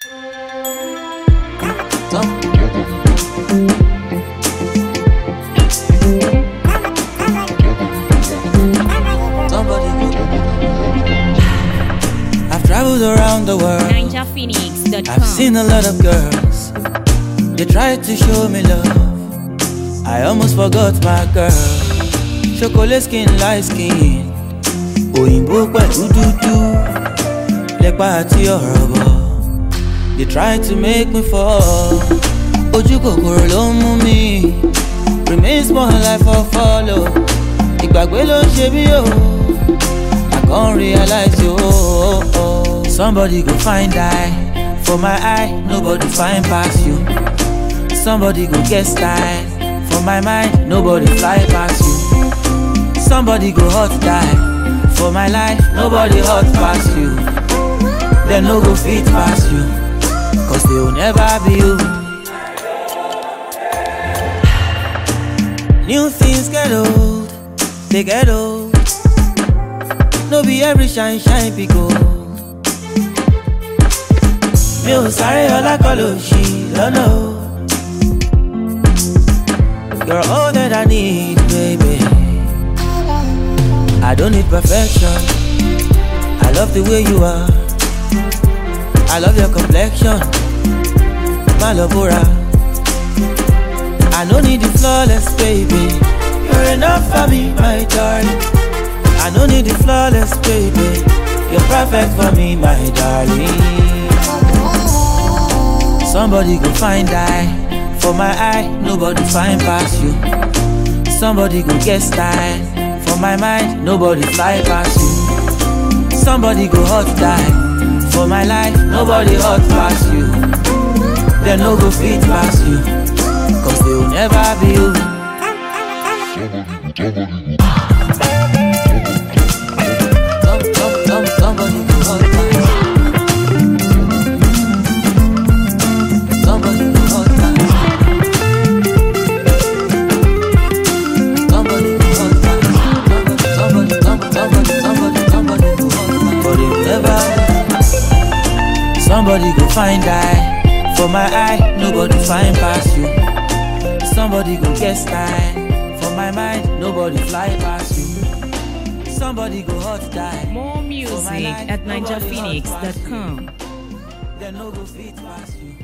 I've traveled around the world. NinjaPhoenix.com. I've seen a lot of girls. They tried to show me love. I almost forgot my girl. Chocolate skin, light skin. Òyìnbó pẹ̀lú dúdú. Lẹ́pà àti ọ̀rọ̀ bọ̀. They tried to make me fall. Ojú kòkòrò ló ń mú mi. Remain small life for follow. Ìgbàgbé ló ń ṣe mí o. I can't realize you. Oh, oh, oh. Somebody go find eye for my eye. Nobody find past you. Somebody go get style for my mind. Nobody fly past you. Somebody go hot die for my life. Nobody hot past you. They no go fit past you. Cause they will never be you. New things get old, they get old. No be every shine shine be gold. Mi ò sáré ọlá kọ́ ló ṣì lọ́nà o. You're all that I need, baby. I don't need perfection. I love the way you are. I love your complexion. My Malobora. I don't need the flawless, baby. You're enough for me, my darling. I don't need the flawless, baby. You're perfect for me, my darling. Somebody go find eye for my eye. Nobody find past you. Somebody go get style for my mind. Nobody fly past you. Somebody go hot die for my life. Nobody hot past you. They no go fit past you. Cause they will never be you. Some- some- some- Somebody go hot die. Somebody go hot die. Somebody go hot die. Somebody, somebody, somebody, somebody, somebody go hot die. But they will never. Somebody go find eye for my eye. Nobody find past you. Somebody go get style for my mind. Nobody fly past you. Somebody go hot die. More music at NinjaPhoenix.com. They no go fit past you.